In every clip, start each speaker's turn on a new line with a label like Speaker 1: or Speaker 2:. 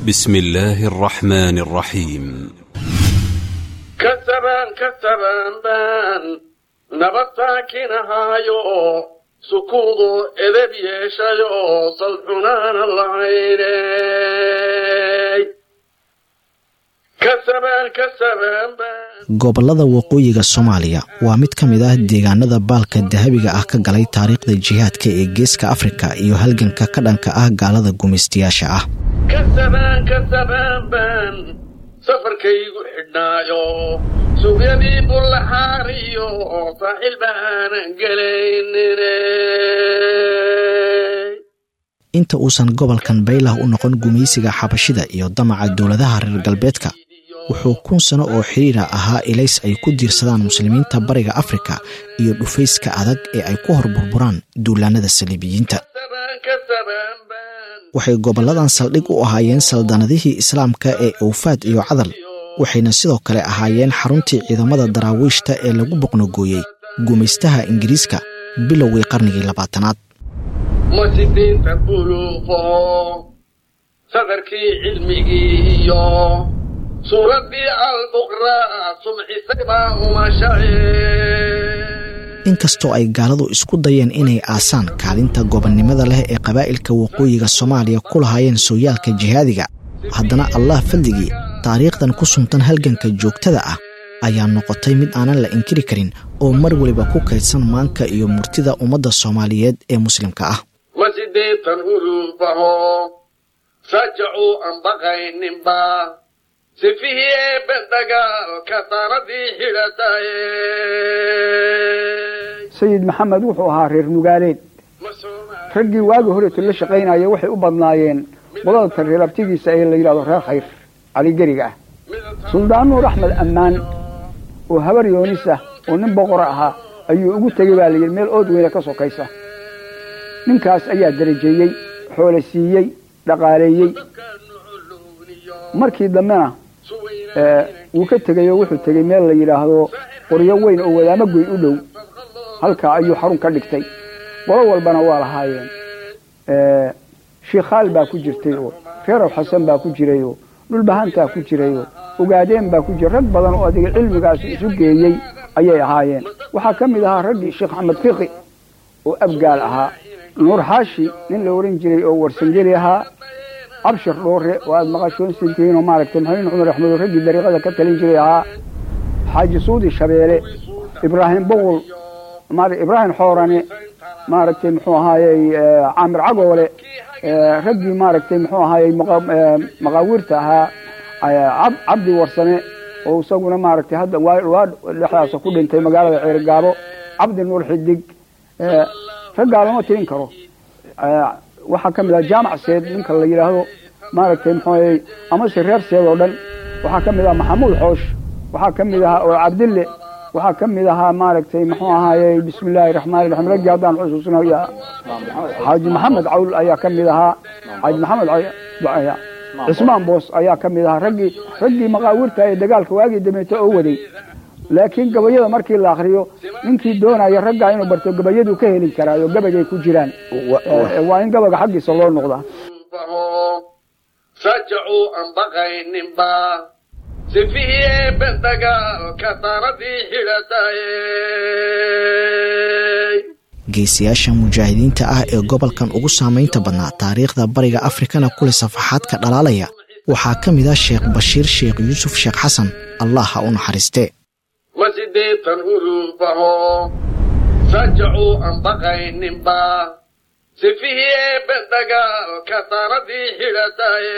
Speaker 1: بسم الله الرحمن الرحيم
Speaker 2: كسبان كسبان بان نبتاكنهايو سكوضو إذب يشايو صلحنان العيني كسبان كسبان بان
Speaker 3: gobollada waqooyiga soomaaliya waa mid ka mid ah deegaanada baalka dahabiga ah ka galay taariikhda jihaadka ee geeska afrika iyo halganka ka dhanka ah gaalada gumaystayaasha ah
Speaker 2: كسبان كسبان بان safarkaygu xidhnaayo suuqyadii bullaxaariyo saaxiil baanan gelaynine
Speaker 3: inta uusan gobolkan baylah u noqon gumaysiga xabashida iyo damaca dowladaha reer galbeedka wuxuu kun sano oo xiriira ahaa ilays ay ku diirsadaan muslimiinta bariga afrika iyo dhufayska adag ee ay ku hor burburaan duulaanada saliibiyiinta waxay gobolladan saldhig u ahaayeen saldanadihii islaamka ee awfaad iyo cadal waxayna sidoo kale ahaayeen xaruntii ciidamada daraawiishta ee lagu boqnogooyey gumaystaha ingiriiska bilowgii qarnigii labaatanaad
Speaker 2: masidiinta buluuqo sadarkii cilmigii iyo suuraddii albuqraa sumcisay baa umashae
Speaker 3: inkastoo ay gaaladu isku dayeen inay aasaan kaalinta gobonnimada leh ee qabaa'ilka waqooyiga soomaaliya ku lahaayeen sooyaalka jihaadiga haddana allah fadligii taariikhdan ku suntan halganka joogtada ah ayaa noqotay mid aanan la inkiri karin oo mar weliba ku kaydsan maanka iyo murtida ummadda soomaaliyeed ee muslimka ah
Speaker 2: masideetan huluubaho sajacuu aan baqayninba sifihii eebbe dagaalka daaradii xidhataye
Speaker 4: sayid maxamed wuxuu ahaa reer nugaaleed raggii waagi horeeto la shaqaynaya waxay u badnaayeen qodalka reer abtigiisa ee la yidhahdo reer khayr caligeriga ah suldaan nuur axmed ammaan oo habar yoonis ah oo nin boqora ahaa ayuu ugu tegey baa layidhi meel ood weyne ka sokaysa ninkaas ayaa darajeeyey xoole siiyey dhaqaaleeyey markii dambena wuu ka tegey oo wuxuu tegey meel la yidhaahdo qoryo weyn oo wadaamo goyn u dhow halkaa ayuu xarun ka dhigtay qolo walbana waa lahaayeen shiikhaal baa ku jirtay oo reerow xasan baa ku jiray oo dhulbahantaa ku jiray oo ogaadeen baa ku jiray rag badan oo adiga cilmigaasi isu geeyey ayay ahaayeen waxaa ka mid ahaa raggii sheekh axmed fiqi oo abgaal ahaa nuur xaashi nin la ohan jiray oo warsangeli ahaa cabshir dhoore oo aada maqashoonsantihiin oo maaragtay maxamed cumar axmed raggii dariiqada ka talin jiray ahaa xaaji suudi shabeele ibraahim boqol ibraahim xoorane maaragtay muxuu ahaayey caamir cagoole raggii maaragtay muxuu ahaayey maqaawiirta ahaa cabdi warsame oo isaguna maaragtay hadda waa dhexdaasa ku dhintay magaalada ceerigaabo cabdi nuur xidig raggaa lama tirin karo waxaa ka mid ah jaamac seed ninka la yidhaahdo maaragtay muxuu ahayey amase reer seed oo dhan waxaa ka mid ah maxamuud xoosh waxaa ka mid ahaa oo cabdille waxaa ka mid ahaa maaragtay muxuu ahaayey bismi illaahi raxmaani raxiim raggii haddaan xusuusnaya xaaji maxamed cawl ayaa ka mid ahaa xaaji maxamed cismaan boos ayaa ka mid ahaa raggii raggii maqaawirta ee dagaalka waagii dameeto oo waday laakiin gabayada markii la akriyo ninkii doonaya raggaa inuu barto gabayaduu ka heli karaayo gabagay ku jiraan waa in gabaga xaggiisa loo noqdaa
Speaker 2: sajacuu aan baqayninba sifihii eebbe dagaalka daaradii xidhataye
Speaker 3: geesiyaasha mujaahidiinta ah ee gobolkan ugu saamaynta badnaa taariikhda bariga afrikana kule safaxaadka dhalaalaya waxaa ka mid ah sheekh bashiir sheekh yuusuf sheekh xasan allah ha u naxariistee
Speaker 2: masideetan huluubaho sajacuu aan baqayninba sifihii eebbe dagaalka daaradii xidhataye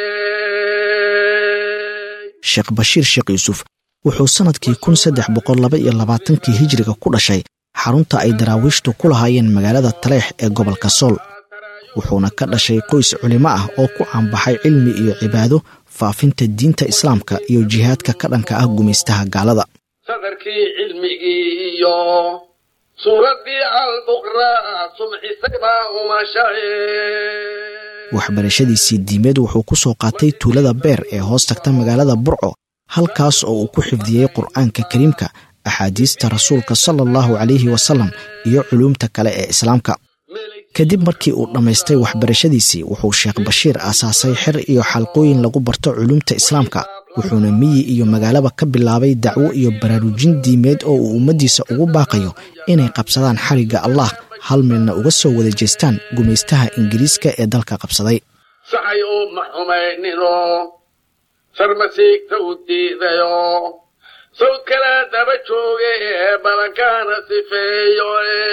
Speaker 3: sheekh bashiir sheekh yuusuf wuxuu sannadkii kun saddex boqol laba iyo labaatankii hijiriga ku dhashay xarunta ay daraawiishtu ku lahaayeen magaalada taleex ee gobolka sool wuxuuna ka dhashay qoys culimo ah oo ku caanbaxay cilmi iyo cibaado faafinta diinta islaamka iyo jihaadka ka dhanka ah gumaystaha gaalada
Speaker 2: sadarkii cilmigii iyo suuraddii albuqraa sumcisay baa umashae
Speaker 3: waxbarashadiisii diimeed wuxuu ku soo qaatay tuulada beer ee hoos tagta magaalada burco halkaas oo uu ku xifdiyey qur'aanka kariimka axaadiista rasuulka sala allahu calayhi wasalam iyo culuumta kale ee islaamka kadib markii uu dhammaystay waxbarashadiisii wuxuu sheekh bashiir aasaasay xer iyo xalqooyin lagu barto culumta islaamka wuxuuna miyi iyo magaalaba ka bilaabay dacwo iyo baraarujin diimeed oo uu ummaddiisa ugu baaqayo inay qabsadaan xarigga allah hal meelna uga soo wada jeestaan gumaystaha ingiriiska ee dalka qabsaday
Speaker 2: saxay uma xumaynino sarmasiigta u diidayo sawd kala daba jooge balankaana sifeeyo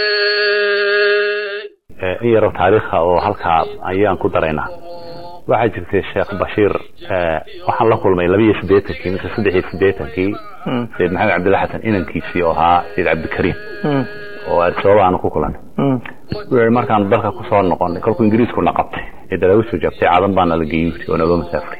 Speaker 5: in yaro taariikha oo halkaa ayaan ku daraynaa waxaa jirtay sheekh bashiir waxaan la kulmay laba iyo siddeetankii mise saddex iyo siddeetankii sayid maxamed cabdilla xasan inankiisii oo ahaa sayid cabdikariim oo sababa aanu ku kulanay wuxuu yihi markaanu dalka kusoo noqonay kolkuu ingiriiskuna qabtay ee daraawistu jabtay cadan baana la geeyey oo naga masaafray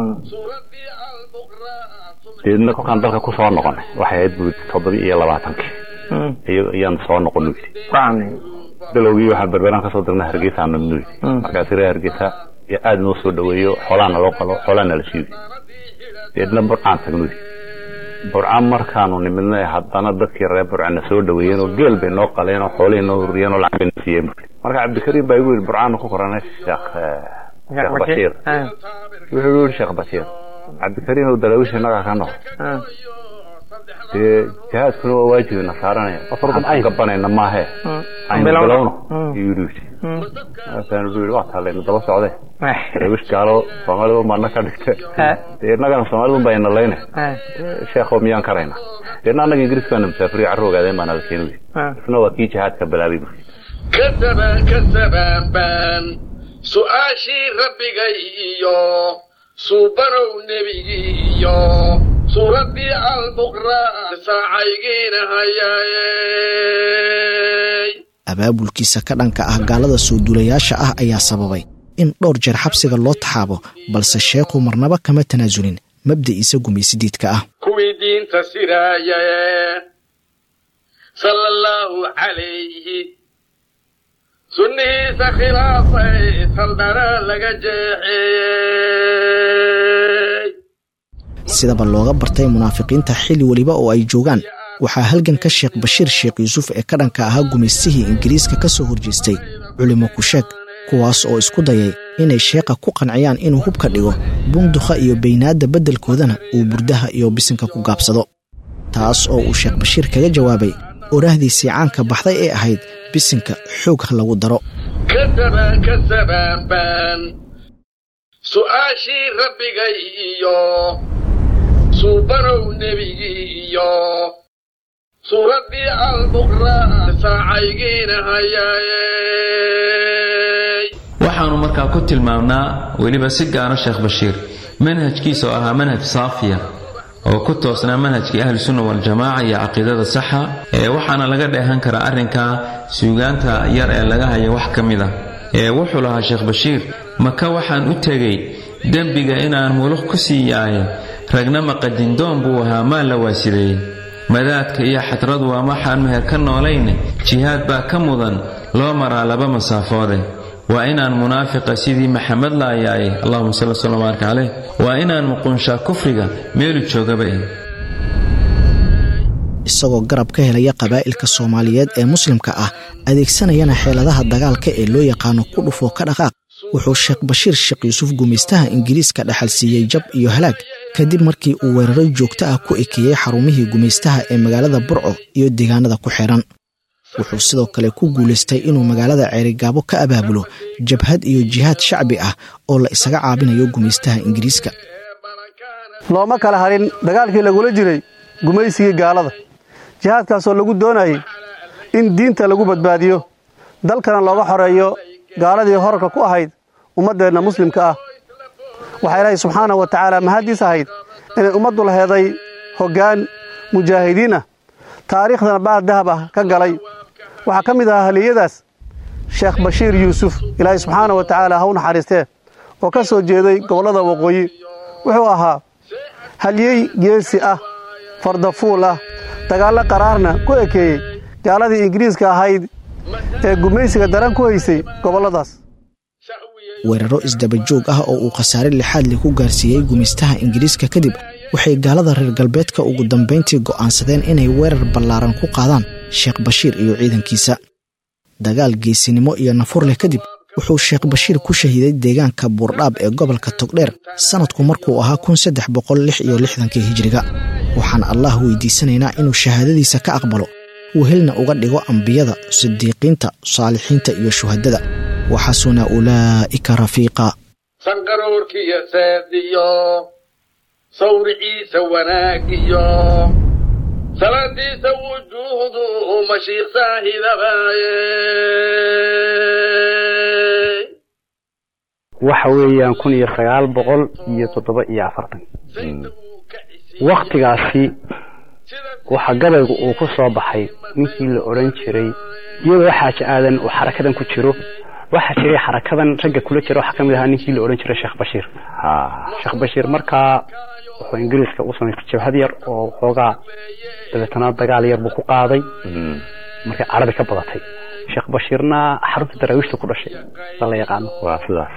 Speaker 5: deedna kolkaan dalka kusoo noqonay waxay ahayd buu toddoba iyo labaatankii iyaan soo noqon yidhi bilowgii waxaan berberaan kasoo dirnay hargeysa nabnu yidhi markaasi reer hargeysa aada noo soo dhaweeyo xoolaana loo qalo xoolaana la siiyo deedna burcaan tagnu yidhi burcaan markaanu nimidnay haddana dadkii reer burcana soo dhaweeyeen oo geel bay noo qaleen oo xoolihii noo huriyeen oo lacag bay na siiyeen marka cabdikariim baa igu yidhi burcaanu ku koranay sheekh sheekh bashiir wuxuu yidhi sheekh bashiir cabdikariim oo daraawiisha inagaa ka noqo dee jihaadkuna waa waajibina saaranaya aan gabanayna maahe aynu bilowno yuu yidhi markaanu yidhi waa taalayna daba socde daraawiish gaalo soomaalida unbaana ka dhigte dee innagana soomaalida unbaa ina layne sheekho miyaan karayna deedna annaga ingiriiska baana musaafiriyo carro ogaadeen baana la keeni isna waa kii jihaadka bilaabay bu
Speaker 2: kasabaan kasabaan baan su-aashii rabbigay iyo suubanow nebigii iyo suuraddii albuqra saacaygiina hayaaye
Speaker 3: abaabulkiisa ka dhanka ah gaalada soo duulayaasha ah ayaa sababay in dhowr jeer xabsiga loo taxaabo balse sheekhu marnaba kama tanaasulin mabda'iisa gumaysidiidka ah
Speaker 2: kuwii diinta siraayaye sala allaahu calayhi sunnihiisa khilaafay saldana laga jeexeeyey
Speaker 3: sidaba looga bartay munaafiqiinta xilli weliba oo ay joogaan waxaa halganka sheekh bashiir sheekh yuusuf ee ka dhanka ahaa gumaystihii ingiriiska ka soo horjeestay culimo kusheeg kuwaas oo isku dayay inay sheekha ku qanciyaan inuu hubka dhigo bundukha iyo baynaadda beddelkoodana uu burdaha iyo bisinka ku gaabsado taas oo uu sheekh bashiir kaga jawaabay oraahdiisii caanka baxday ee ahayd bisinka xoog ha lagu daro
Speaker 2: kasabaan kasabaan baan su-aashii rabbigay iyo suubanow nebigii iyo suuraddii albuqra saacaygiina hayaaye
Speaker 6: waxaanu markaa ku tilmaamnaa weliba si gaara sheekh bashiir manhajkiisa oo ahaa manhaj saafiya oo ku toosnaa manhajkii ahlusunna waljamaaca iyo caqiidada saxa ee waxaana laga dheehan karaa arrinkaa suugaanta yar ee laga haya wax ka mid ah ee wuxuu lahaa sheekh bashiir maka waxaan u tegey dembiga inaan muluq ku sii yaaye ragna maqadindoon buu ahaa maan la waasideeyey madaadka iyo xadradu waa waxaan meher ka noolayne jihaad baa ka mudan loo maraa laba masaafoode waa inaan munaafiqa sidii maxamed laayaaye allahuma salli wslam baaraka caleyh waa inaan muqunshaa kufriga meelu joogaba eh
Speaker 3: isagoo garab ka helaya qabaa'ilka soomaaliyeed ee muslimka ah adeegsanayana xeeladaha dagaalka ee loo yaqaano ku dhufoo ka dhaqaaq wuxuu sheekh bashiir sheekh yuusuf gumaystaha ingiriiska dhaxal siiyey jab iyo halaag kadib markii uu weeraro joogto ah ku ekeeyey xarumihii gumaystaha ee magaalada burco iyo deegaanada ku xidhan wuxuu sidoo kale ku guulaystay inuu magaalada ceerigaabo ka abaabulo jabhad iyo jihaad shacbi ah oo la isaga caabinayo gumaystaha ingiriiska
Speaker 7: looma kala harin dagaalkii lagula jiray gumaysigii gaalada jihaadkaasoo lagu doonayay in diinta lagu badbaadiyo dalkana looga xoreeyo gaaladii horarka ku ahayd ummaddeenna muslimka ah waxaa ilaahay subxaanahu wa tacaala mahaddiis ahayd inay ummaddu laheeday hoggaan mujaahidiin ah taariikhdana baal dahab ah ka galay waxaa ka mid ahaa haliyadaas sheekh bashiir yuusuf ilaahay subxaanahu wa tacaala ha u naxariistee oo ka soo jeeday gobollada waqooyi wuxuu ahaa halyey geesi ah fardafuul ah dagaallo qaraarna ku ekeeyey gaaladii ingiriiska ahayd ee gumaysiga daran ku haysay gobolladaas
Speaker 3: weeraro isdabajoog ah oo uu khasaare lixaad leh ku gaarsiiyey gumaystaha ingiriiska kadib waxay gaalada reer galbeedka ugu dambayntii go'aansadeen inay weerar ballaaran ku qaadaan sheekh bashiir iyo ciidankiisa dagaal geesinimo iyo nafur leh kadib wuxuu sheekh bashiir ku shahiiday deegaanka buurdhaab ee gobolka togdheer sannadku markuu ahaa kun saddex boqol lix iyo lixdankii hijiriga waxaan allah weydiisanaynaa inuu shahaadadiisa ka aqbalo wehelna uga dhigo ambiyada sidiiqiinta saalixiinta iyo shuhadada waxasuna ulaa'ika rafiiqa
Speaker 2: sanqaroorkiyo saadiyo sawriciisa wanaagiyo salaadiisa wujuuhdu mashiikh saahidabaaye
Speaker 8: waxa weeyaan kun iyo sagaal boqol iyo toddoba iyo afartan waktigaasi waxa gabaygu uu ku soo baxay ninkii la odhan jiray iyadoo xaaji aadan uu xarakadan ku jiro waxaa jiray xarakadan ragga kula jira waxaa kamid ahaa ninkii la odhan jiray sheekh bashiir sheekh bashiir markaa wuxuu ingiriiska u samaystay jabhad yar oo xoogaa dabeetana dagaal yar buu ku qaaday markay carabi ka badatay sheekh bashiirna xarunta daraawiishta ku dhashay sa la yaqaano
Speaker 5: waa sidaas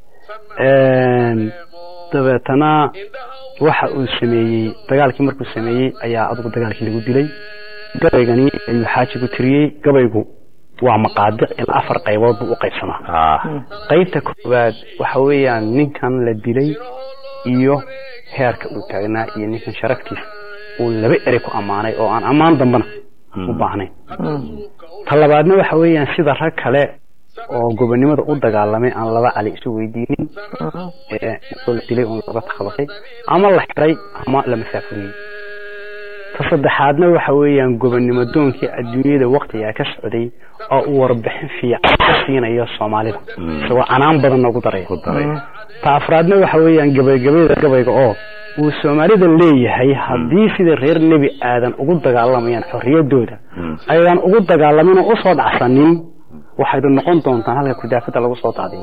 Speaker 8: dabeetana waxa uu sameeyey dagaalkii markuu sameeyey ayaa adugu dagaalkii lagu dilay gabaygani ayuu xaajigu tiriyey gabaygu waa maqaadic ilaa afar qaybood buu u qaybsamaa qaybta koowaad waxa weeyaan ninkan la dilay iyo heerka uu taagnaa iyo ninkan sharaftiisa uu laba erey ku ammaanay oo aan ammaan dambana u baahnayn ta labaadna waxa weeyaan sida rag kale oo gobonimada u dagaalamay aan laba cali isu weydiinin oo la dilay oon laga takhabasay ama la xiray ama la masaafuriyey ta saddexaadna waxa weeyaan gobonnimo doonkii adduunyada waktigaa ka socday oo uu warbixin fiican ka siinayo soomaalida isagoo canaan badan noogu daraya ta afraadna waxa weeyaan gabaygabayda gabayga oo uu soomaalida leeyahay haddii sida reer nebi aadan ugu dagaalamayaan xorriyaddooda aydan ugu dagaalamin oo usoo dhacsanin waxaydu noqon doontaan halka kudaafada lagu soo daadiyo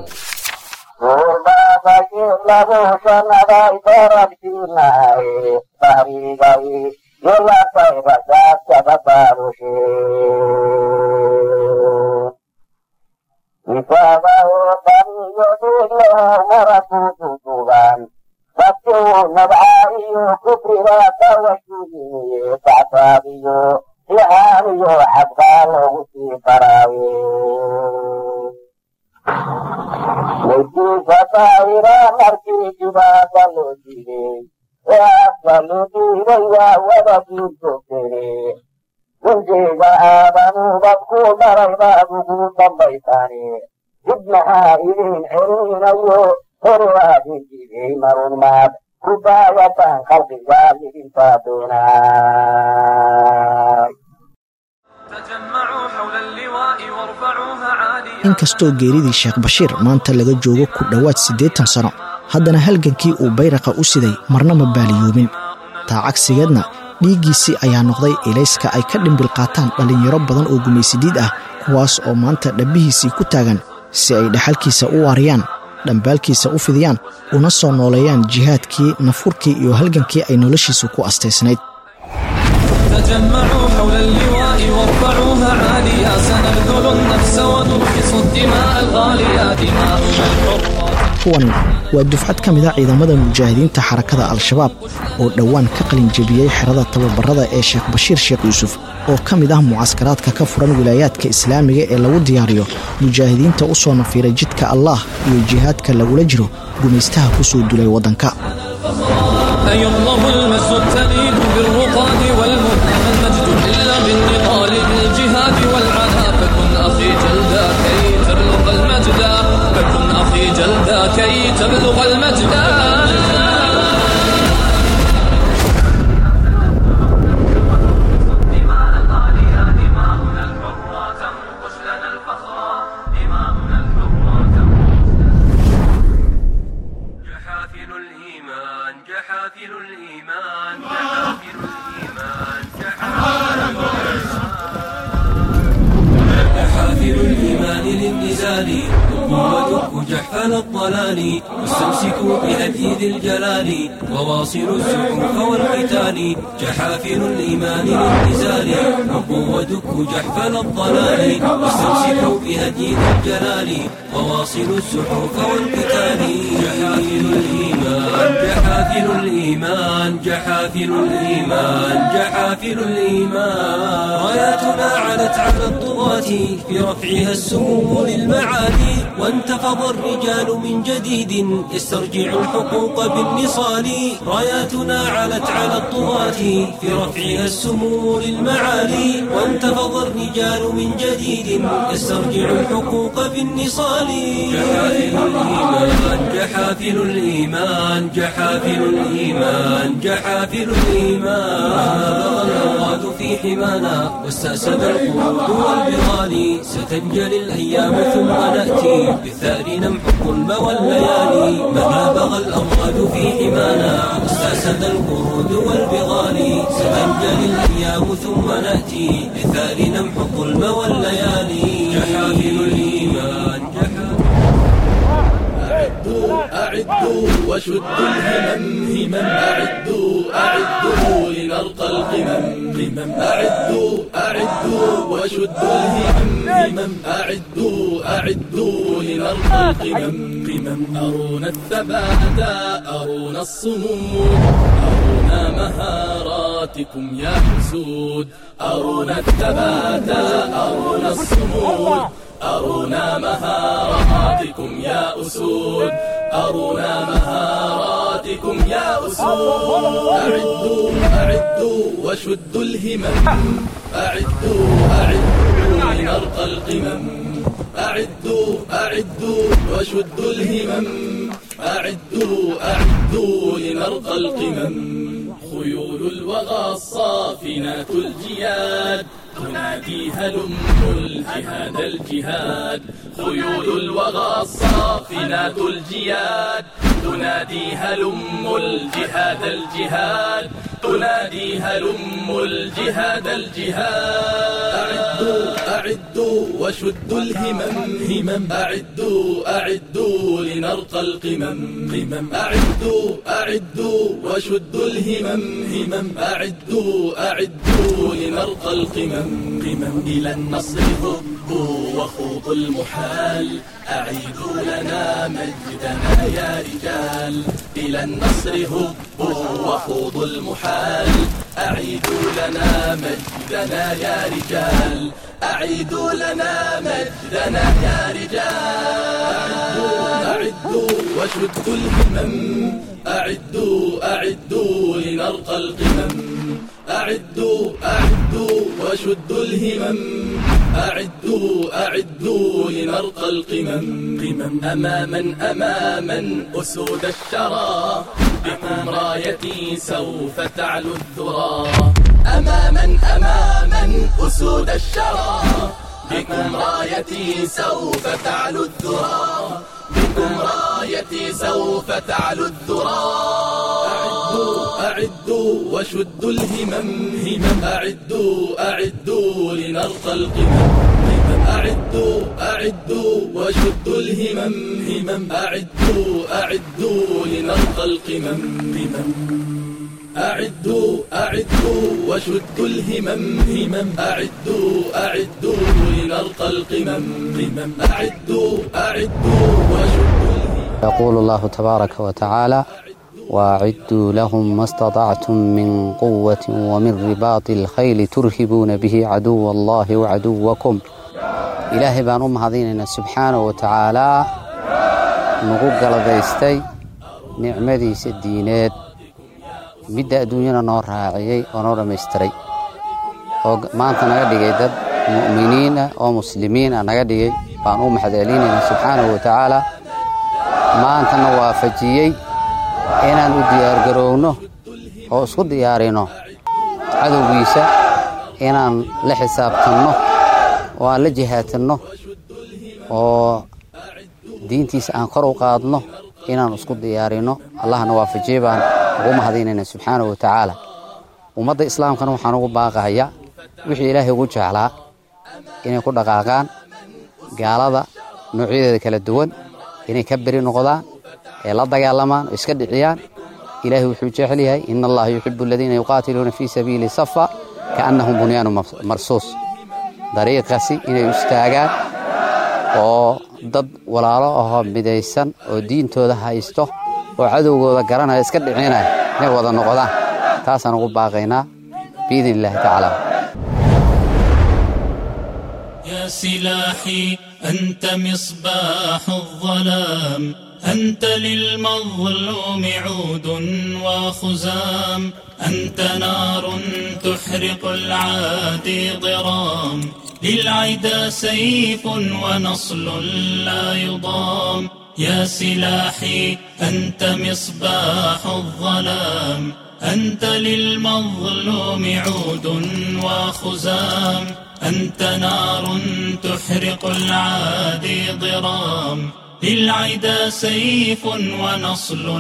Speaker 3: inkastoo geeridii sheekh bashiir maanta laga joogo ku dhowaad siddeetan sano haddana halgankii uu bayraqa u siday marna ma baaliyoobin taa cagsigeedna dhiiggiisii ayaa noqday ilayska ay ka dhimbil qaataan dhallinyaro badan oo gumaysidiid ah kuwaas oo maanta dhabbihiisii ku taagan si ay dhaxalkiisa u waariyaan dhambaalkiisa u fidiyaan una soo nooleeyaan jihaadkii nafurkii iyo halgankii ay noloshiisu ku astaysnayd
Speaker 9: تجمعوا حول اللواء وارفعوها عاليا سنبذل النفس ونرخص الدماء الغالية دماؤنا الحرة
Speaker 3: kuwani waa dufcad ka mid a ciidamada mujaahidiinta xarakada al-shabaab oo dhowaan ka qalin jebiyey xerada tababarada ee sheekh bashiir sheekh yuusuf oo ka mid ah mucaskaraadka ka furan wilaayaadka islaamiga ee lagu diyaariyo mujaahidiinta u soo nafiiray jidka allaah iyo jihaadka lagula jiro gumaystaha ku soo dulay waddanka
Speaker 9: أيضه المس التليد بالرقاد والمنى المجد إلا بالنضال بالجهاد والعنا فكن أخي جلدا كي تبلغ المجد فكن أخي جلدا كي تبلغ المجد
Speaker 10: جحافل الإيمان جحافل الإيمان جحافل الإيمان جحافل الإيمان للنزال ودك جحفل الضلال واستمسكوا بهدي ذي الجلال وواصلوا الزحوف والقتال جحافل الإيمان للنزال ودك جحفل الضلال واستمسكوا بهدي ذي الجلال وواصلوا الزحوف والقتال جحافل الإيمان جحافل جحافل الإيمان جحافل الإيمان جحافل الإيمان راياتنا علت على الطغاة في رفعها السموم للمعالي وانتفض الرجال من جديد يسترجع الحقوق بالنصال راياتنا علت على الطغاة في رفعها السموم للمعالي وانتفض الرجال من جديد يسترجع الحقوق بالنصال جحافل الإيمان جحافل الإيمان جحافل الإيمان جحافل الإيمان الأوغاد في حمانا واستأسد القرود والبغال ستنجلي الأيام ثم نأتي بالثأر نمحق الظلم والليالي مهما بغى الأوغاد في حمانا واستأسد القرود والبغال ستنجلي الأيام ثم نأتي بالثأر نمحق الظلم والليالي جحافل الإيمان جحافل
Speaker 11: أعدوا أعدوا وشدوا الهمم همم أعدوا أعدوا لنرقى القمم قمم أعدوا أعدوا وشدوا الهمم همم أعدوا أعدوا لنرقى القمم قمم أرونا الثبات أرونا الصمود أرونا مهاراتكم يا حسود أرونا الثبات أرونا الصمود أرونا مهاراتكم يا أسود أرونا مهاراتكم يا أسود أعدوا أعدوا وشدوا الهمم أعدوا أعدوا لنرقى القمم أعدوا أعدوا وشدوا الهمم أعدوا أعدوا لنرقى القمم خيول الوغى الصافنات الجياد تنادي هلم الجهاد الجهاد خيول الوغى الصافنات الجياد تنادي هلم الجهاد الجهاد تنادي هلم الجهاد الجهاد أعدوا أعدوا وشدوا الهمم همم أعدوا أعدوا لنرقى القمم قمم أعدوا أعدوا وشدوا الهمم همم أعدوا أعدوا لنرقى القمم قمم إلى النصر هبوا وخوضوا المحال أعيدوا لنا مجدنا يا رجال إلى النصر هبوا وخوضوا المحال أعيدوا لنا مجدنا يا رجال أعيدوا لنا مجدنا يا رجال أعدوا أعدوا وشدوا الهمم أعدوا أعدوا لنرقى القمم أعدوا أعدوا وشدوا الهمم أعدوا أعدوا لنرقى القمم قمم أماما أماما أسود الشرى بكم رايتي سوف تعلو الذرى أماما أماما أسود الشرى بكم رايتي سوف تعلو الذرى بكم رايتي سوف تعلو الذرى أعدوا أعدوا وشدوا الهمم همم أعدوا أعدوا لنرقى القمم قمم أعدوا أعدوا وشدوا الهمم همم أعدوا أعدوا لنرقى القمم قمم أعدوا أعدوا وشدوا الهمم همم أعدوا أعدوا لنرقى القمم قمم أعدوا أعدوا وشدوا
Speaker 12: يقول الله تبارك وتعالى وأعدوا لهم ما استطعتم من قوة ومن رباط الخيل ترهبون به عدو الله وعدوكم إلهي بان أم هذين سبحانه وتعالى نقول قلبيستي نعمدي سدينات midda adduunyana noo raaciyey oo noo dhammaystiray oo maanta naga dhigay dad mu'miniina oo muslimiina naga dhigay baan u maxdcelinayna subxaanahu wa tacaala maantana waafajiyey inaan u diyaargarowno oo isku diyaarino cadowgiisa inaan la xisaabtanno oo aan la jihaatanno oo diintiisa aan kor u qaadno inaan isku diyaarino allahna waafajiyey baan ugu mahadinayna subxaanahu wa tacaala ummadda islaamkana waxaan ugu baaqahayaa wixii ilaahay ugu jeclaa inay ku dhaqaaqaan gaalada noocyadeeda kala duwan inay ka beri noqdaan ee la dagaalamaan oo iska dhiciyaan ilaahay wuxuu jecel yahay ina allaha yuxibu aladiina yuqaatiluuna fii sabiili safa kaannahum bunyaanu marsuus dariiqaasi inay istaagaan oo dad walaalo ahoo midaysan oo diintooda haysto oo cadowgooda garanaya iska dhicinaya inay wada noqdaan taasaan ugu baaqaynaa biidni illaahi tacaala
Speaker 13: يا سلاحي أنت مصباح الظلام أنت للمظلوم عود وخزام أنت نار تحرق العادي ضرام للعدا سيف ونصل لا يضام يا سلاحي أنت مصباح الظلام أنت للمظلوم عود وخزام أنت نار تحرق العادي ضرام للعدا سيف ونصل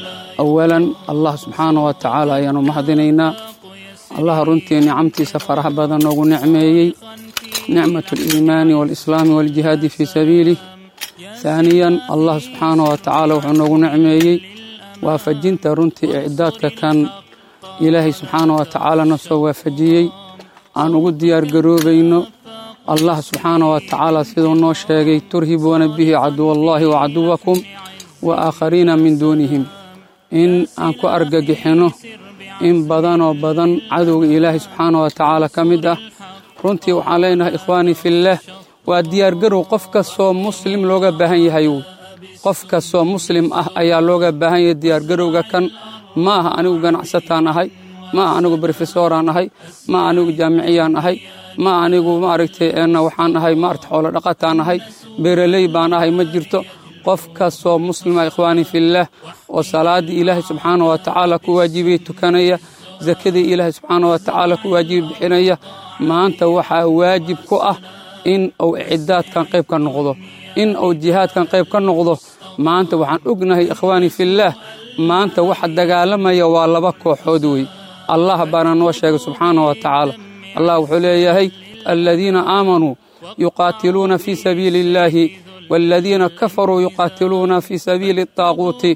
Speaker 14: awalan allah subxaana wa tacaala ayaanu mahadinaynaa allaha runtii nicamtiisa faraha badan noogu nicmeeyey nicmat aliimaani waalislaami waaljihaadi fii sabiilih haaniyan allah subxaana wa tacaala wuxuu noogu nicmeeyey waafajinta runtii icdaadka kan ilaahay subxaana wa tacaalana soo waafajiyey aan ugu diyaargaroobayno allah subxaana wa tacaala siduu noo sheegay turhibuuna bihi caduwallaahi wa caduwakum wa aakhariina min duunihim in aan ku argagixinno in badanoo badan cadowga ilaahay subxaana wa tacaala ka mid ah runtii waxaan leenahay ikhwaanii fillaah waa diyaargarow qof kastoo muslim looga baahan yahay qof kastoo muslim ah ayaa looga baahan yahay diyaargarowga kan ma aha anigu ganacsataan ahay ma aha anigu brofesoraan ahay ma aha anigu jaamiciyaan ahay ma anigu maaragtay waxaan ahay maarata xoolo dhaqataan ahay beeraley baan ahay ma jirto qof kastoo muslima ikhwaanii fillaah oo salaaddii ilaahay subxaana wa tacaala ku waajibiyey tukanaya sakadii ilaahay subxaana wa tacaala ku waajibi bixinaya maanta waxaa waajib ku ah in uu icidaadkan qayb ka noqdo in uu jihaadkan qayb ka noqdo maanta waxaan ognahay ikhwaanii fillaah maanta waxa dagaalamaya waa laba kooxood wey allah baana noo sheegay subxaana wa tacaala allah wuxuu leeyahay aladiina aamanuu yuqaatiluuna fii sabiili illaahi والذين كفروا يقاتلون في سبيل الطاغوت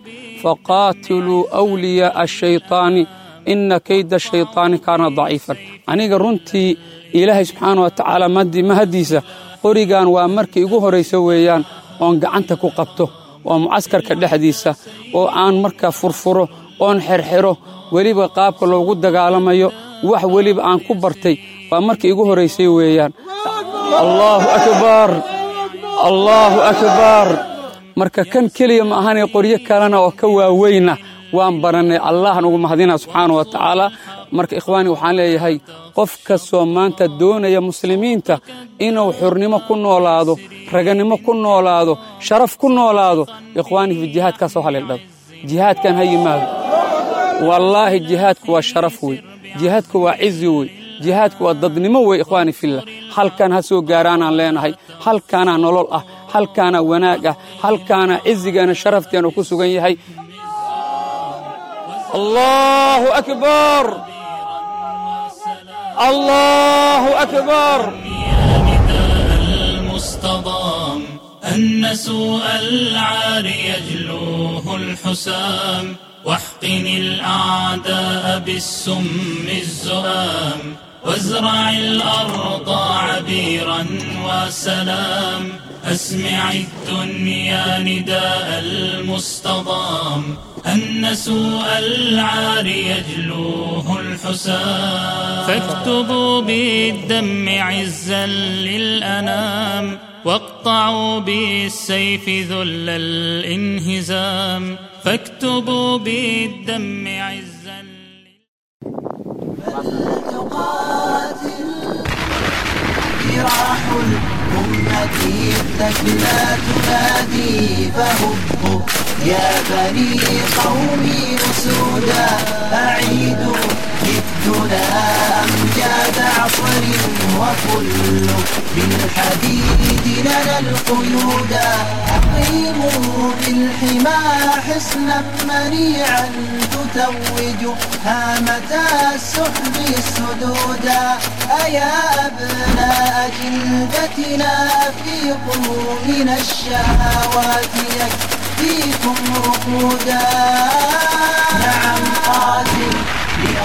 Speaker 14: فقاتلوا أولياء الشيطان إن كيد الشيطان كان ضعيفا aniga runtii ilaahay subxaana wa tacaala mahadiisa qorigan waa markii igu horaysa weeyaan oon gacanta ku qabto oo mucaskarka dhexdiisa oo aan markaa furfuro oon xerxero weliba qaabka loogu dagaalamayo wax weliba aan ku bartay waa markii igu horaysay weeyaan allaahu akbar allaahu akbar marka kan keliya ma ahanay qoryo kalena oo ka waaweyna waan barannay allahan ugu mahadina subxaana wa tacaala marka ikhwaani waxaan leeyahay qof kastoo maanta doonaya muslimiinta inuu xurnimo ku noolaado raganimo ku noolaado sharaf ku noolaado ikhwaani fi jihaadkaasoo haleeldhado jihaadkan ha yimaado wallaahi jihaadku waa sharaf wey jihaadku waa cizi wey jihaadku waa dadnimo wey ikhwaani fillah halkan ha soo gaaraanaan leenahay halkaanaa nolol ah halkaanaa wanaag ah halkaanaa cizigeena sharafteena ku sugan yahay allahu akbar allahu akbar
Speaker 13: المصطضام أن سوء العار يجلوه الحسام واحقن الأعداء بالسم الزؤام وازرع الأرض عبيرا وسلام أسمع الدنيا نداء المصطضام أن سوء العار يجلوه الحسام فاكتبوا بالدم عزا للأنام واقطعوا بالسيف ذل الانهزام فاكتبوا بالدم عزا
Speaker 15: جراح الأمة التكلى تنادي فهبوا يا بني قومي أسودا أعيدوا جدنا أمجاد عصر وكل بالحديد لنا القيودا أقيموا بالحمى حصنا منيعا تتوج هامة السحب السدودا أيا أبناء جلدتنا أفيقوا من الشهوات يكفيكم رقودا نعم قاتل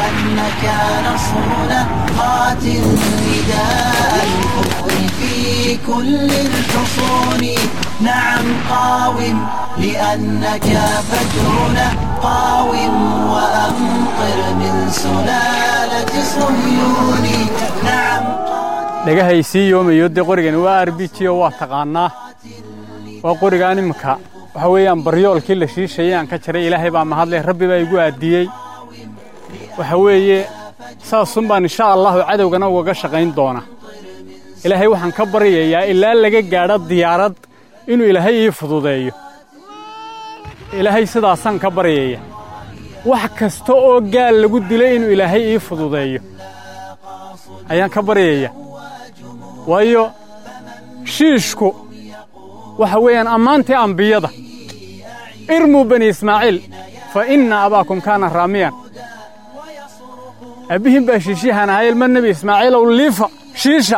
Speaker 15: لأنك نصرنا قاتل نداء الكفر في كل الحصون نعم قاوم لأنك فجرنا قاوم وأمطر من سلالة صهيون نعم
Speaker 16: dhagahaysii yoomayo dee qorigani waa r b g oo waa taqaannaa waa qorigaan iminka waxa weeyaan baryoolkii la shiishayay aan ka jaray ilaahay baa mahadleh rabbi baa igu aadiyey waxa weeye saasun baan insha allahu cadowgana ugaga shaqayn doona ilaahay waxaan ka baryayaa ilaa laga gaadho diyaarad inuu ilaahay ii fududeeyo ilaahay sidaasaan ka baryaya wax kasta oo gaal lagu dilay inuu ilaahay ii fududeeyo ayaan ka baryaya waayo shiishku waxa weeyaan ammaantii ambiyada irmuu bani ismaaciil fa inna abaakum kaana raamiyan aabbihiin baa shiishiyahan ahaa ilma nebi ismaaciilow liifa shiisha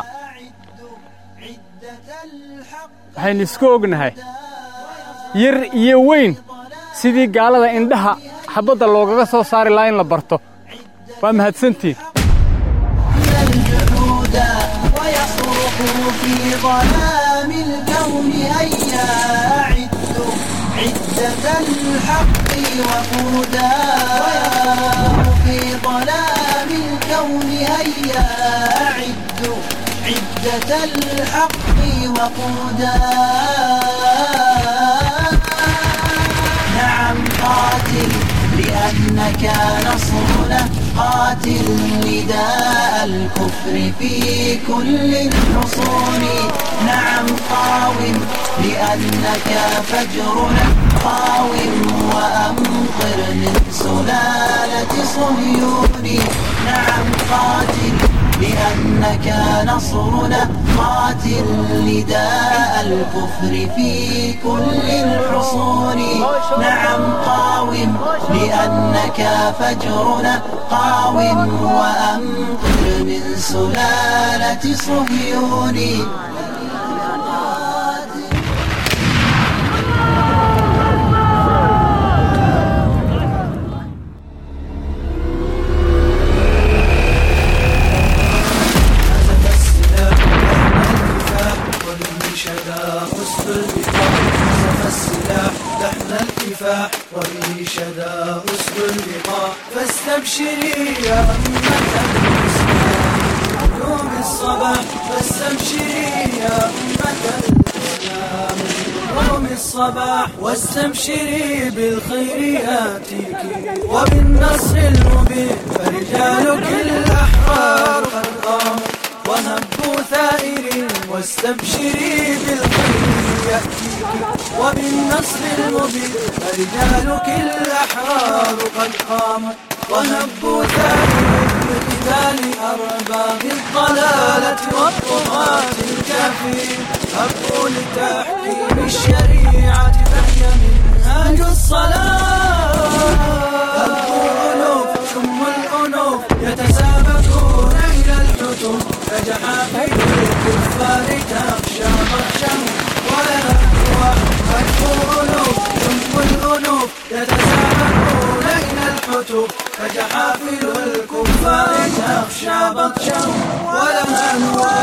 Speaker 16: waxaynu isku ognahay yar iyo weyn sidii gaalada indhaha xabbadda loogaga soo saari lahaa in la barto waa mahadsantiin
Speaker 15: ويصرخ في ظلام الكون هيا أعدوا عدة الحق وقودا ويصرخ في ظلام الكون هيا أعدوا عدة الحق وقودا نعم قاتل لأنك نصرنا قاتل نداء الكفر في كل الحصون نعم قاوم لأنك فجرنا قاوم وأمطر من سلالة صهيون نعم قاتل لأنك نصرنا قاتل نداء الكفر في كل الحصون نعم قاوم لأنك فجرنا قاوم وأمطر من سلالة صهيون
Speaker 11: الكفاح وبه شدا أسد اللقاء فاستبشري يا أمة الإسلام نجوم الصباح فاستبشري يا أمة الإسلام نجوم الصباح واستبشري بالخير ياتيك وبالنصر المبين فرجالك الأحرار قد قاموا وهبوا ثائرين واستبشري بالخير يأتيك وبالنصر المبين فرجالك الأحرار قد قاموا وهبوا ثائرين بقتال أرباب الضلالة والطغاة الكافرين هبوا لتحكيم الشريعة فهي منهاج الصلاة هبوا ألوف ثم الأنوف يتسابقون إلى الحتوم كجحافل الكفار تخشى بطشهم ولا هو هبوا ألوف ثم الأنوف يتسابقون إلى الحتوم كجحافل الكفار تخشى بطشهم ولا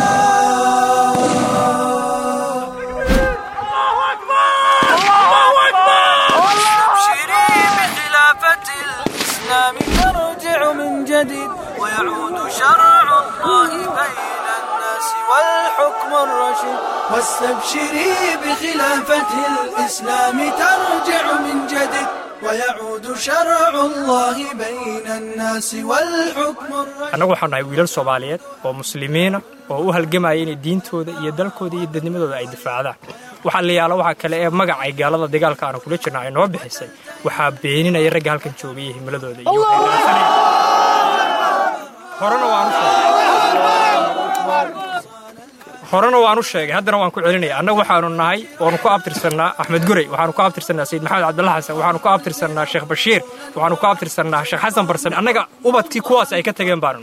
Speaker 11: استبشري بخلافة الإسلام يرجع من جديد ويعود شرع الله بين الناس والحكم الرشيد واستبشري بخلافة الإسلام ترجع من جديد ويعود شرع الله بين الناس والحكم الرشيد
Speaker 17: annagu waxaanu nahay wiilal soomaaliyeed oo muslimiina oo u halgamaya inay diintooda iyo dalkooda iyo dadnimadooda ay difaacdaan waxaa la yaala waxaa kale ee magacay gaalada dagaalka aanu kula jirna ay noo bixisay waxaa beeninaya ragga halkan joogaya himiladooda iyo waxay raadsanayaan. horena waan u sheegay horena waan u sheegay haddana waan ku celinaya annagu waxaanu nahay waanu ku abtirsannaa axmed gurey waxaanu ku abtirsannaa sayid maxamed cabdalla xasan waxaanu ku abtirsannaa sheekh bashiir waxaanu ku abtirsannaa sheekh xasan barsame annaga ubadkii kuwaas ay ka tageen baanu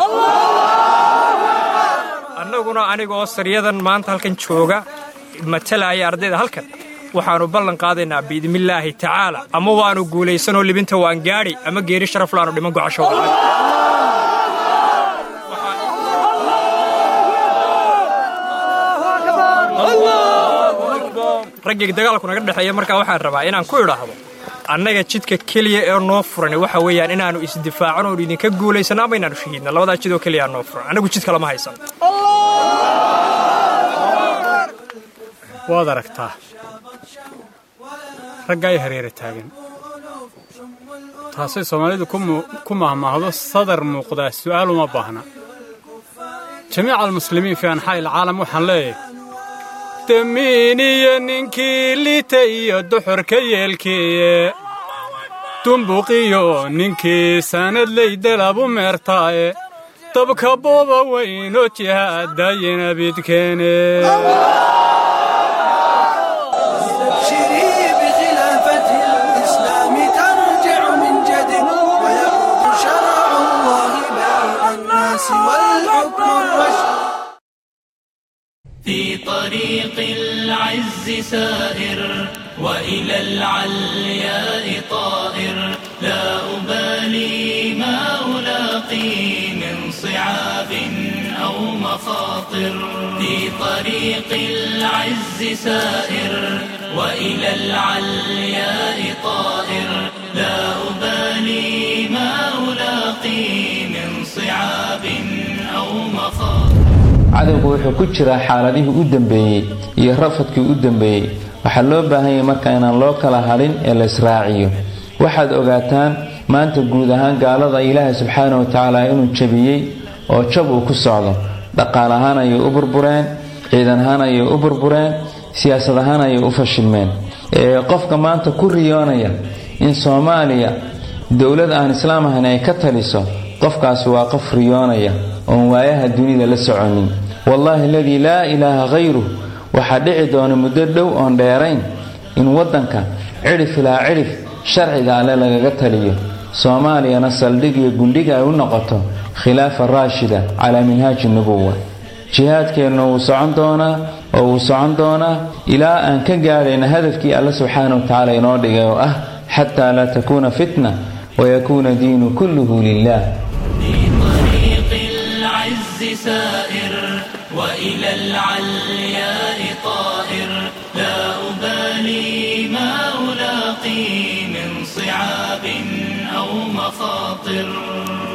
Speaker 17: annaguna anigoo saryadan maanta halkan jooga matalaya ardayda halkan waxaanu ballan qaadaynaa biidnillaahi tacaala ama waanu guulaysanoo libinta waan gaadhi ama geeri sharaf laanu dhiman gocasho raggii dagaalku naga dhexeeya markaa waxaan rabaa inaan ku idhaahdo annaga jidka keliya ee noo furan waxa weeyaan inaannu isdifaacano oon idinka guulaysano ama inaannu shahiidno labadaa jidoo keliyaa noo furan annagu jid kalama haysan
Speaker 16: waad aragtaa ragga ay hareera taagan taasay soomaalidu ku mahmaahdo sadar muuqdaa su'aal uma baahna jamiica almuslimiin fii anxaa'i alcaalam waxaan leeyahay damiiniyo ninkii lita iyo duxurka yeelkiiye dumbuqiyo ninkii sanadley dalabu meertaaye dabka booba weynoo jihaadayina bidkeene
Speaker 13: في طريق العز سائر وإلى العلياء طائر لا أبالي ما ألاقي من صعاب أو مخاطر في طريق العز سائر وإلى العلياء طائر لا أبالي ما ألاقي من صعاب أو مخاطر
Speaker 6: cadowgu wuxuu ku jiraa xaaladihii u dambeeyey iyo rafadkii u dambeeyey waxaa loo baahan yahay marka inaan loo kala hadhin ee la israaciyo waxaad ogaataan maanta guud ahaan gaalada ilaahay subxaana wa tacaala inuu jabiyey oo jab uu ku socdo dhaqaal ahaan ayay u burbureen ciidan ahaan ayay u burbureen siyaasad ahaan ayay u fashilmeen qofka maanta ku riyoonaya in soomaaliya dowlad aan islaam ahayn ay ka taliso qofkaasi waa qof riyoonaya oon waayaha dunida la soconin wallaahi aladii laa ilaaha khayruh waxaa dhici doona muddo dhow oon dheerayn in waddanka cidhif ilaa cidhif sharciga alle lagaga taliyo soomaaliyana saldhig iyo gundhiga ay u noqoto khilaafa raashida calaa minhaaji nubuwa jihaadkeenna wuu socon doonaa oo wuu socon doonaa ilaa aan ka gaadhayna hadafkii alle subxaana wa tacaala inoo dhigay oo ah xataa laa takuuna fitna wayakuuna diinu kulluhu lilah
Speaker 13: سائر وإلى العلياء طائر لا أبالي ما ألاقي من صعاب أو مخاطر